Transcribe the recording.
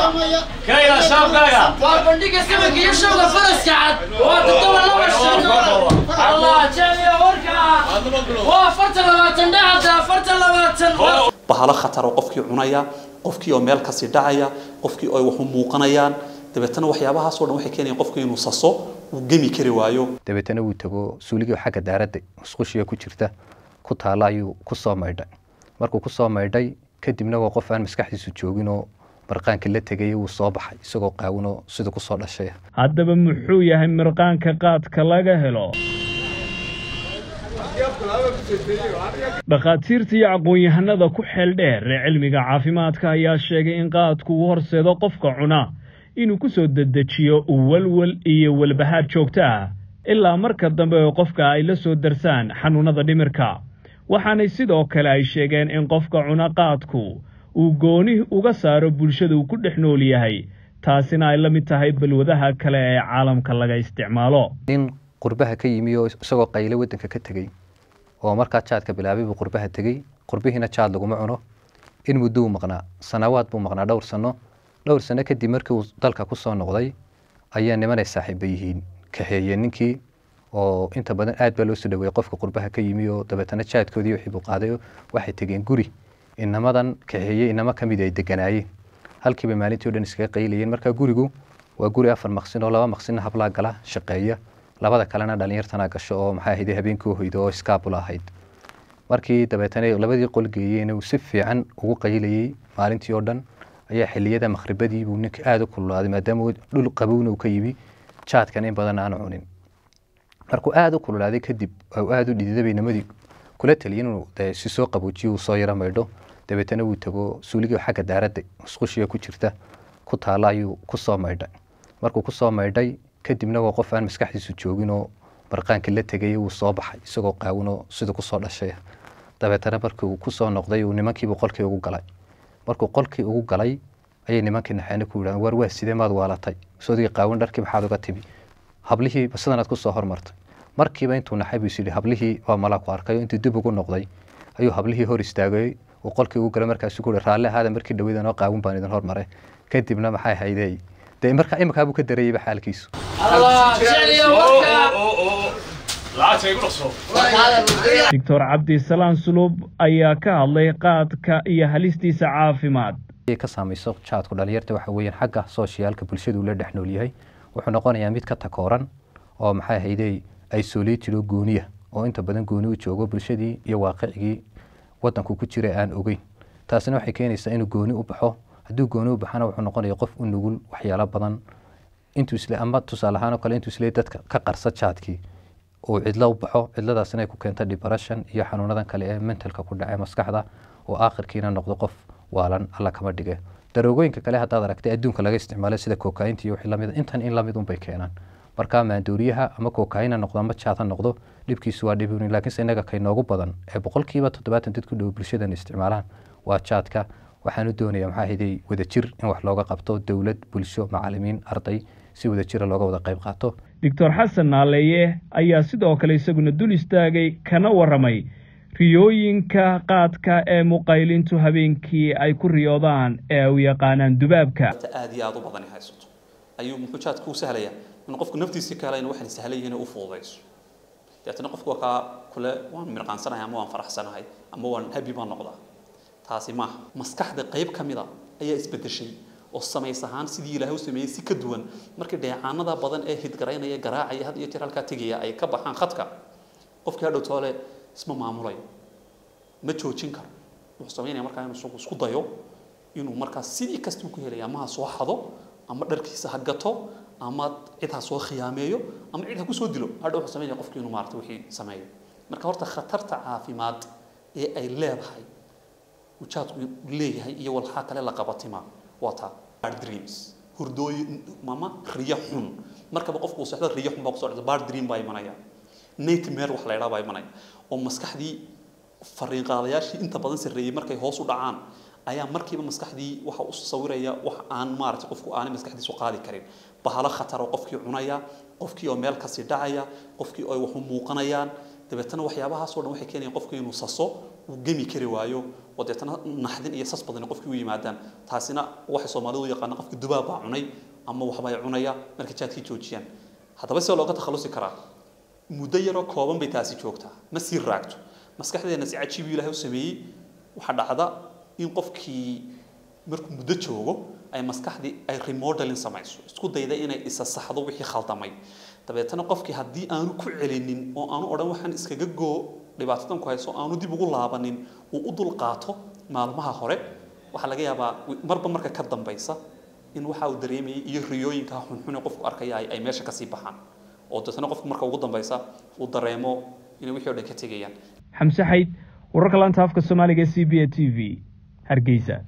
kayga shaabkaaga waa bandhiga samanka iyo showga faraska cad waa toddoba laba shan allah jeemiya warka waa afartan labaatan dhacada afartan labaatan bahalo khatar oo qofkii cunaya qofkii oo meel kasii dhacaya qofkii oo waxu muuqanayaan dabeetana waxyaabahaasoo dhan waxay keenayaan qofkii inuu saso uu gemi kari waayo dabeetana wuu tago suuligii xagga daaradda musqushiga ku jirta ku taala ayuu ku soo maydhay markuu ku soo maydhay kadibna waa qof aan maskaxdiisu jooginoo marqaanka la tegay wuu soo baxay isagoo qaawinoo sida ku soo dhashay haddaba muxuu yahay mirqaanka qaadka laga helo dhakhaatiirta iyo aqoon-yahanada ku xeel dheer ee cilmiga caafimaadka ayaa sheegay in qaadku uu horseedo qofka cuna inuu ku soo dedejiyo walwal iyo walbahaar joogto ah ilaa marka dambe oo qofka ay la soo darsaan xanuunada dhimirka waxaanay sidoo kale ay sheegeen in qofka cuna qaadku uu gooni uga saaro bulshada uu ku dhex nool yahay taasina ay la mid tahay balwadaha kale ee caalamka laga isticmaalo nin qurbaha ka yimi oo isagoo qayle waddanka ka tegey oo markaa jaadka bilaabay buu qurbaha tegey qurbihiina jaad laguma cuno in muddo uu maqnaa sanawaad buu maqnaa dhowr sano dhowr sano kadib markii uu dalka ku soo noqday ayaa nimanay saaxiiba yihiin kaxeeyeen ninkii oo inta badan aad baa loo soo dhaweeyey qofka qurbaha ka yimi oo dabeetana jaadkoodii wixii buu qaaday waxay tegeen guri inamadan kaxeeyey inamo ka mid ay deganaayeen halkiiba maalintii o dhan iskaga qaylayeen marka gurigu waa guri afar maqsin oo laba maqsinna hablaa gala shaqeeya labada kalena dhalinyartana gasho oo maxaa ahayd habeenkii hoydo oo iskaabula ahayd markii dabeetana labadii qol geeyeen uu si fiican ugu qaylayey maalintii oo dhan ayaa xiliyada makhribadii buu ninka aada u kululaaday maadaama dhul qabowna uu ka yimi jaadkan in badan aanu cunin markuu aada u kululaaday kadib oo aada u dhididay nimadii kula taliyay inuu dee si soo qaboojiyo uu soo yaro maydho dabeetana wuu tago suuligii xagga daaradda musqushiga ku jirta ku taala ayuu ku soo maydhay markuu ku soo maydhay kadibna waa qof aan maskaxdiisu jooginoo marqaanka la tegay wuu soo baxay isagoo qaawinoo sida ku soo dhashay dabeetana markii uu ku soo noqday uu nimankiibu qolkii ugu galay markuu qolkii ugu galay ayay nimankii naxeene ku yidhahan war waa sidee maad waalatay sodigii qaawin dharkii maxaad uga timi hablihii sidanaad ku soo hormartay markiiba intuu naxay buu is yidhi hablihii waa malaa ku arkay oo intuu dib ugu noqday ayuu hablihii hor istaagay uu qolkii ugu galay markaasuu ku yihi raalli ahaada markii dhaweydan oo qaawin baan idin hormaray kadibna maxay haydey dee markaa iminkaa buu ka darayeyba xaalkiisu allah jeemiya warka lacagta igu dhaqso doctor cabdisalaan sulub ayaa ka hadlay qaadka iyo halistiisa caafimaad ka saamayso jaadku dhalinyarta waxa weeyaan xagga sooshiyaalka bulshadu la dhex nool yahay wuxuu noqonayaa mid ka takooran oo maxay ahaydey isolated oo gooniya oo inta badan gooni u joogo bulshadii iyo waaqicigii wadanku ku jira aan ogeyn taasina waxay keenaysaa inuu gooni u baxo hadduu gooni u baxana wuxuu noqonaya qof u nugul waxyaalo badan intuu isle ama tusaale ahaan oo kale intuu isle dadka ka qarsa jaadkii uu cidlo u baxo cidladaasina ay ku keento depression iyo xanuunadan kale ee mentalka ku dhace maskaxda oo aakhirkiina noqdo qof waalan alla kama dhige daroogooyinka kale haddaad aragtay adduunka laga isticmaalo sida kokainta iyo wixii lamid intan in lamid unbay keenaan marka maandooriyaha ama kokaina noqdo ama jaad ha noqdo dhibkiisu waa dhib laakiinse innaga kay noogu badan ee boqolkiiba toddobaatan dad ku dhow bulshadan isticmaalaan waa jaadka waxaanu doonaya maxaa hiday wadajir in wax looga qabto dowlad bulsho macalimiin arday si wadajira looga wada qayb qaato doctor xasan naaleeye ayaa sidoo kale isaguna dul istaagay kana warramay riyooyinka qaadka ee muqaylintu habeenkii ay ku riyoodaan ee u yaqaanaan dubaabka aad iyo aad u badan haysato ayuu muxuu jaadka u sahlaya in qofku naftiisii kale in waxaan sahlan yihiin u fududayso deetana qofku waa kaa kule waan mirqaansanahay ama waan faraxsanahay ama waan habi baan noqdaa taasi maaha maskaxda qayb ka mida ayaa isbedeshay oo samays ahaan sidii ilaahay u sameeyey si ka duwan markii dheecaanada badan ee hidgaraynaya garaacaya had iyo jeer halkaa tegaya ay ka baxaan khadka qofkii hadhow toole isma maamulayo ma joojin karo wuxuu samaynaya markaa inuu isagu isku dayo inuu markaa sidii kastuu ku helaya ama ha soo xado ama dharkiisa ha gato ama cid ha soo khiyaameeyo ama cid ha ku soo dilo hadhow wuxuu samaynaya qofkii inuu maarata wixii sameeyo marka horta khatarta caafimaad ee ay leedahay ujaadku leeyahay iyo walxaa kale la qabatima waa taa bad dreams hurdooyin mama riyo xun markaba qofku uu socdo riyo xun baa kusoo dhacda bad dream baa imanaya nightmare wax la yidhaha baa imanaya oo maskaxdii fariin qaadayaashii inta badan sarreeyey markay hoos u dhacaan ayaa markiiba maskaxdii waxa u sawiraya wax aan maaragtay qofku aanay maskaxdiisu qaadi karin bahalo khatar oo qofkii cunaya qofkii oo meel kasii dhacaya qofkii oo wax u muuqanayaan dabeetana waxyaabahaasoo dhan waxay keenayaan qofku inuu saso uu gemi kari waayo oo deetana naxdin iyo sas badan qofkii u yimaadaan taasina waxay soomaalidu u yaqaana qofka dubaab baa cunay ama waxbay cunaya marka jaadkii joojiyaan haddaba sidoo looga takhalusi karaa muddo yaroo kooban bay taasi joogtaa ma sii raagto maskaxdeena si cajiibu ilaahay u sameeyey waxaa dhacda in qofkii markuu muddo joogo ay maskaxdii ay remodeling samayso isku dayda inay isa saxdo wixii khaldamay dabeetana qofkii haddii aanu ku celinin oo aanu odhan waxaan iskaga goo dhibaatadan ku hayso aanu dib ugu laabanin uu u dul qaato maalmaha hore waxaa laga yaabaa marba marka ka dambaysa in waxa uu dareemayay iyo riyooyinka xunxune qofku arkaya ay ay meesha kasii baxaan oo deetana qofku marka ugu dambaysa uu dareemo inay wixii o dhan ka tegayaan xamse xayd wararka laanta afka soomaaliga c b a t v hargeysa